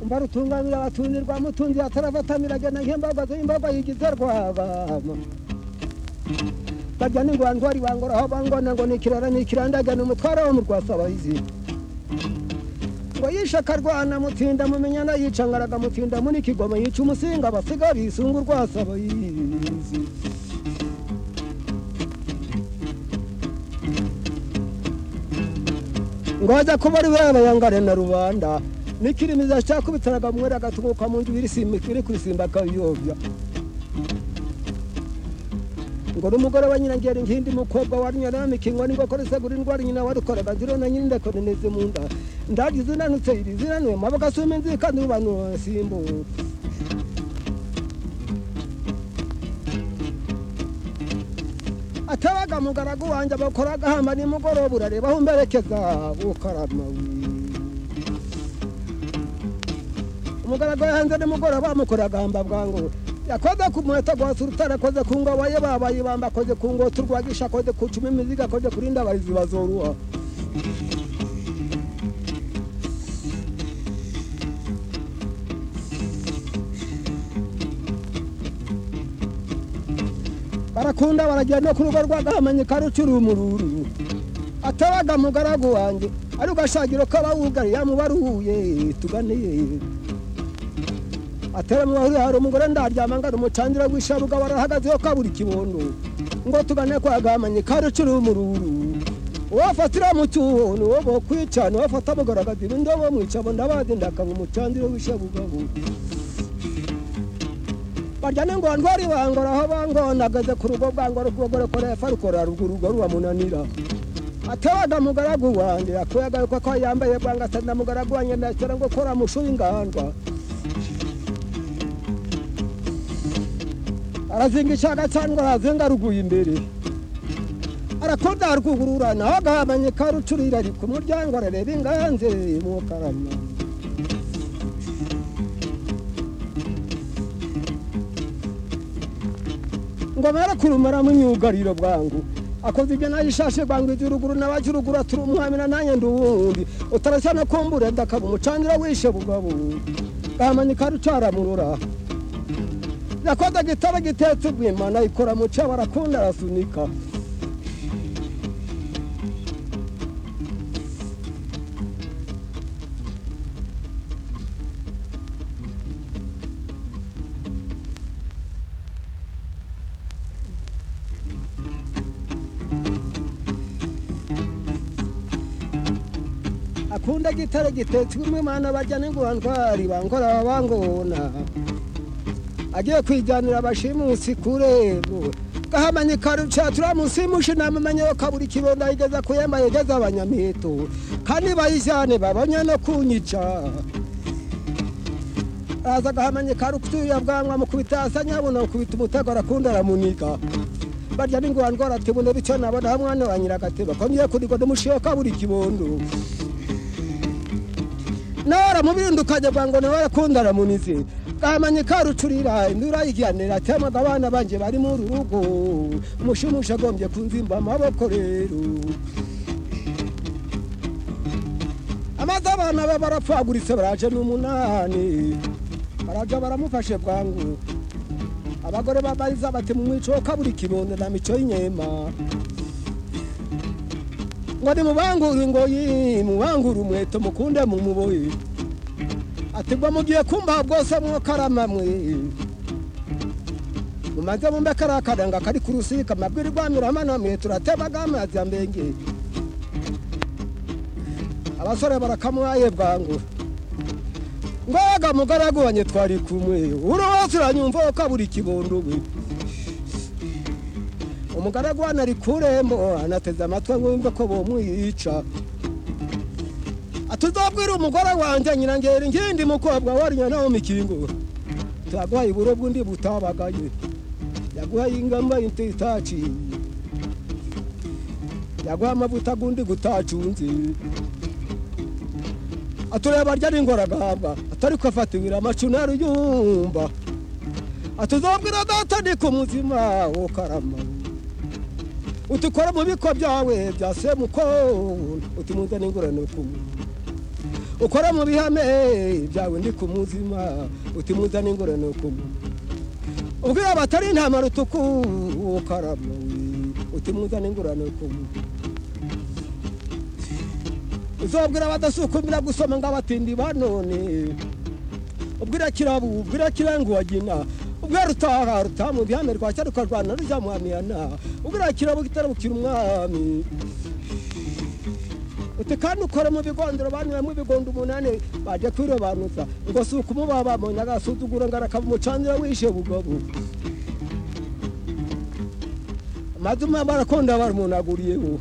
Imba rutunga birabatunirwa mutunzi atarafatamira agenda nk'imbaga imbaga y'igiterwaba bajya n'ingwandwari bangoraho bangona ngo nikirara nikirandagana umutwara wo mu rwasabahizi ngo yishe akarwana mutinda mumenyana yica ngaraga mutinda muri kigoma yica umusinga basiga bisunga urwasabahizi ngo ajya kuba ari we yangare na rubanda nikirimiza cyakubitanaga mwera agatumuka mu nzu iri kurisimba akayiyobya ngo n'umugore wa nyirangeri nkindi mukobwa wa nyaramikingo nibwo koresegura indwara nyina warukoraga ziro na nyirinde koneneze mu nda ndagize zinanutse iri zinanuye maboko asuma inzi kandi abantu basimbuka atabaga mugaragu wanjye bakora agahamba nimugoroba urareba aho umberekeza gukarama umugaragu yahanze nimugoroba bamukora agahamba bwangu yakoze ku muheto rwose urutare akoze ku ngoboye babaye ibamba akoze ku ngoto urwagisha akoze ku cumi imizigo akoze kuri ndabahizi bazoruha barakunda baragenda ku rugo rw'agahamanya karucura umururu atabaga mugaragu wanjye ari ugashagiro k'abawugari yamubaruye tuganiye atera mu bahurira hari umugore ndaryama ngana umucangira w'ishabuga warahagazeho kabura ikibondo ngo tugane kwa gahamanya karucura umururu uwafatira mu cyuho ni uwo bo kwicana uwafata mugaragaza ibindi bo mwica bo ndabazi ndakaba umucangira w'ishabuga bo barya n'ingondwari bangora aho bangonagaze ku rugo bwangora ukubogore korefa rukora ruguru rugo rubamunanira atabaga mugaragu wanjye yakuyaga yuko ko yambaye bwanga atanda mugaragu wanjye ndakira ngo kora mushuye ingandwa arazinga icaga cyangwa arazinga ruguye imbere arakonda rwugururana aho agahamanye karucurira ari ku muryango arareba inganze mu karama ngo barakurumara mu myugariro bwangu akoze ibyo nayo ishashe bwangu iby'uruguru n'abajy'uruguru aturi umwamira nanjye ndi uwundi utarashya no kumbura ndakaba umucanira wishe bugabo gahamanika rucaramurura yakoze gitara gitetse ubwimana ikora mu cyo barakunda arasunika akunda gitare gitetswe umwana bajya n'ingurantwari bankora bangona agiye kwijyanira abashimusi kurebo gahamanye karuca turamusimushe namamenye ko kabura ikibondo ayigeza kuyemba yegeza abanyamito kandi bayijyane babonye no kunyica araza agahamanye karucuya bwanwa mukubita asa nyabona mukubita umutego arakunda aramuniga barya n'ingurantwa aratibona bityo nabona aho mwana wa nyiragateba kongeye kurigwa n'umushiho kabura ikibondo nawe aramubindukanye bwangu nawe arakunda aramunize bwamanye karucurira indura yigihanira atemaga abana banjye bari muri urugo umushimusha agombye kunzimba amaboko rero amaze abana be barapfaguritse baraje n'umunani baraja baramufashe bwangu abagore babariza bati mu mwico kabura ikibondo na mico y'inyema ngo nimubangure ingoyi mubangure umweto mukunde mu muboyi ati bwo mugiye kumbaha bwose mwokarama mwe mumaze mumbe kariya karanga kari ku rusika mabwirwamira mano mwe turatebaga amazi ya mbenge abasore barakamuhaye bwangu ngoga mugaragubanye twari kumwe uri wose uranyumva ko abura ikibondo we umugaragu hano ari ku irembo anateze amatwi ngo ko bumwica atuzabwira umugore wanjye nyirangeri ngindi mukobwa warinya nawe mikingo tuyaguhaye iburo bw'undi butabagaye yaguhaye ingamba itaciye yaguhaye amavuta gundi gutacunze atureba arya n'ingoragamba atari kufatibira amacunari yumva atuzabwira data ni ku muzima wo karama utukora mu biko byawe bya semuko uti muzane ingorane ku ukora mu bihame byawe ndi ku muzima utimuza n'ingorane kumwe ubwira batari intama rutuku ukarama utimuza n'ingorane kumwe uzabwira abadasukumira gusoma ngo abatindi banone ubwira kirabu ubwira kirangu wagina ubwira rutaha rutaha mu bihame rwacya rukarwana rujya mu hamiyana ubwira kirabu gitarabukira umwami uti kandi ukora mu bigondero abantu bamwe ibigondo umunani baje kwirobanuza ngo si ukumubaha bamonye agasuzuguro ngo arakava umucanira wishe bugabo amazu barakunda barumunaguriyeho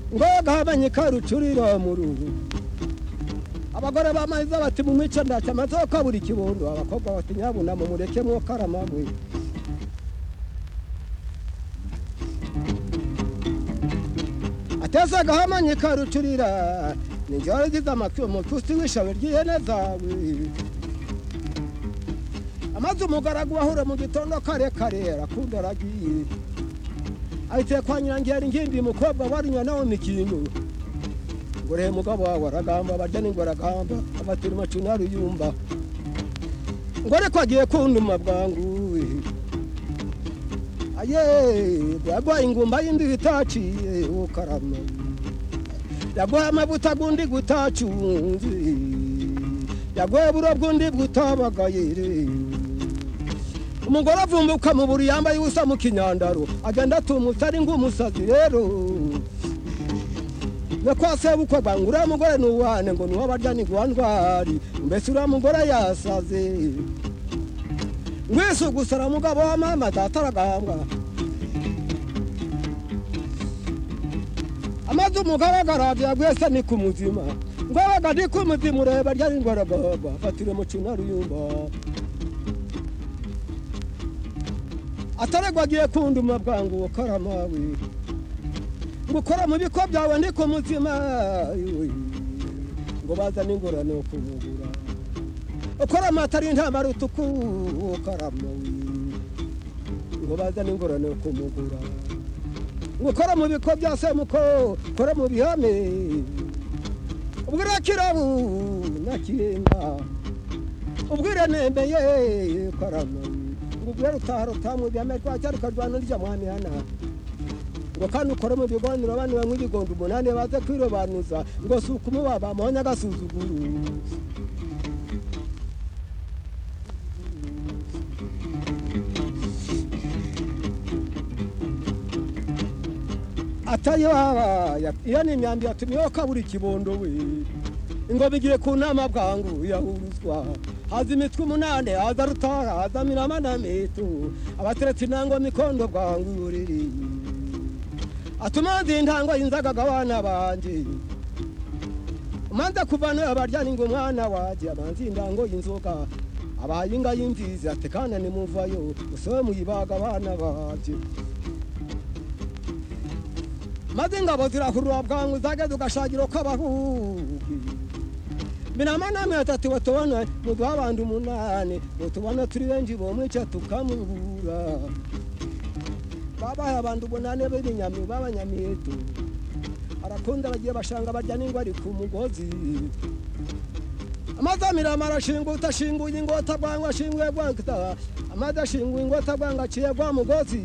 ngo gahabanye karucurira mu ruhu abagore bamaze bati mu mico ndaca amaze kabura ikibondo abakobwa bati nyabunamo mureke mwo karamamwe atezaga hamanye karucurira ninjye waragize amacumu tusi wishawe ry'ihene zawe amaze umugaragu wahura mu gitondo kare kare arakunda aragiye ahitiye kwa nyirangiye ari ngimbi mukobwa warinywa nawe mikinyo ngo rehe mugabo wawe aragamba barya n'ingwe aragamba abatira amacuna aruyumva ngo ariko agiye kunduma bwanguwe aye yaguhaye ingumba y'indi itaciye ukarama yaguhaye amavuta gundi gutacunze yaguhaye buro bw'undi butabagayire umugore avumbuka mu buri yambaye ubusa mu kinyandaro agenda atumutse ari ng'umusazi rero nakwasebukwa bwangu uriya mugore ni uwane ngo ni uw'abarya ni guhandwari mbese uriya mugore yasaze mwese gusara umugabo wa mama data aragahambwa amaze umugaragara byagwese ni ku muzima ngwabaga ndi ku muzima ureba ryari ndwara baba afatire mucuna ruyumba ataregwa agiye kunduma bwangu karamawe gukora mu biko byawe ndi ku muzima ngo bazane ingorane yo kumugura ukora amata ari intama rutuku ukarama ngo bazane ingorane yo kumugura gukora mu biko bya semuko ukora mu bihame ubwira kirabu na kirenga ubwira nembe ye ukarama ngo ubwira rutaha rutamu bihame rwacya rukarwana rya mwanihana ngo kandi ukore mu biganiro abana banywa igikondo umunani baze kwirobanuza ngo si ukumuba bamuhonya agasuzuguro atari wabaye iyo ni imyambi yatumiyeho kabura ikibondo we ingoma igiye ku nama bwangu yahuruzwa haza imitwe umunane haza rutara haza mirama na mitu abateretse intango mikondo bwangu uriri atumanze intango yinzagaga abana banje umanza kuvana abaryana ngo umwana waje amanze intango y'inzoga abaye inga y'imvizi ati kana nimuvayo musobe muyibaga abana banje maze ingabo zirahurura bwangu zageze ugashakira uko abahugi binama namwe atatu batubona muduha abandi umunani mutubona turi benshi bomwica tukamubura babaye abantu umunani b'ibinyami b'abanyamiyeto arakunda bagiye bashanga barya n'ingwa ari ku mugozi amazi amirama arashinga utashinguye ingota bwangu ashinguye bwangita amazi ashinguye ingota bwangu aciye bwa mugozi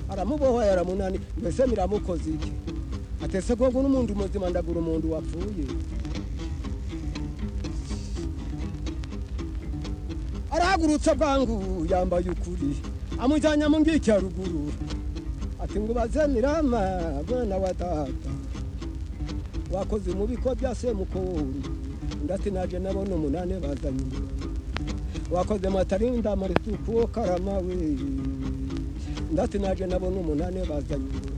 aramubohoye aramunani mbese miramukoze iki atese ko ngo n'umuntu muzima ndagura umuntu wapfuye arahagurutse bwangu yambaye ukuri amujyanye mu ngiki ya ruguru ati ngo ubaze mirama mwana wa data wakoze mu biko bya semukundi ndati naje nabona umunani bazanye ingurane wakoze matarinda marituku karama we ndati naje nabona umunani bazanye ingurane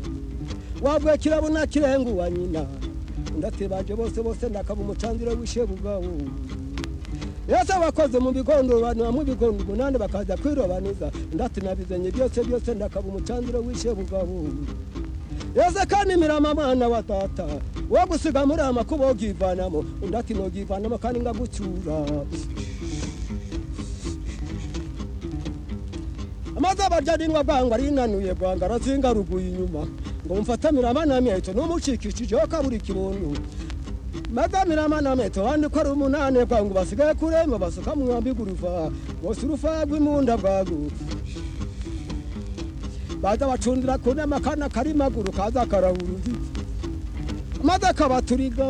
wavuye kirabo na kirengu wa nyina ndati baje bose bose ndakaba umucandiro w'ishebugabo yose abakoze mu bigondo abantu bamwe ibigondo umunani bakaza kwirobanuza ndati nabizenye byose byose ndakaba umucandiro w'ishebugabo yose kandi mirama mwana wa data wo gusiga muri aya makuba wogivanamo ndati nogivanamo kandi ngagucyura amaze abarya n'ingwa bwangu arinanuye bwangu arazingaruguye inyuma ngo mfate mirama na myeto n'umucikishijeho kabura ikibondo magamira amanameto wandi ko ari umunane bwangu basigaye kurema basuka mu mwambi guruva bose urufa rw'imunda bwagu baza bacundira ku nama akana kari maguru kaza karahurura maze akabaturiga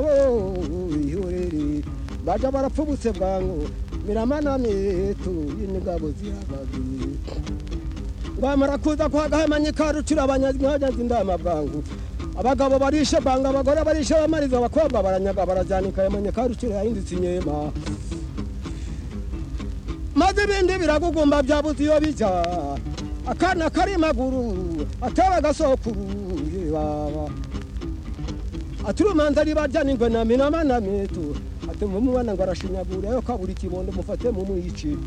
ihorere baja barapfubutse bwangu miramanamitu y'imigabo zirabagire bamara kuza kuhagahamanya ikarucira abanyazi indama bwangu abagabo barishe banga abagore barishe bamariza abakobwa baranyaga barajanika yamanya karucira yahindutse inyema maze ibindi biragugumba byabuze iyo bijya akana karimaguru ataba agasokuru baba aturumanza ribarya ningwe na minama na mitu atumva umwana ngo arashinyagure yo kabura ikibondo mufate mumwici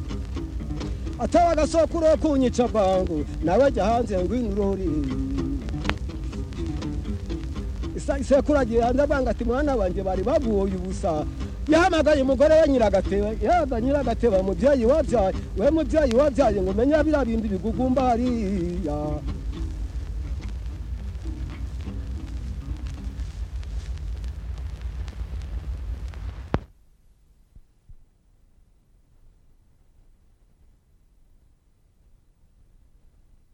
ataba agasokuru yo kunyica bwangu nawe jya hanze ngwino urori Isa- isekuru agiye hanze bwanga ati mwana wanjye bari bavuye ubusa yahamagaye umugore we nyiragateba yaga nyiragateba mubyeyi wabyaye we mubyeyi wabyaye ngo umenye biriya bindi bigugumba hariya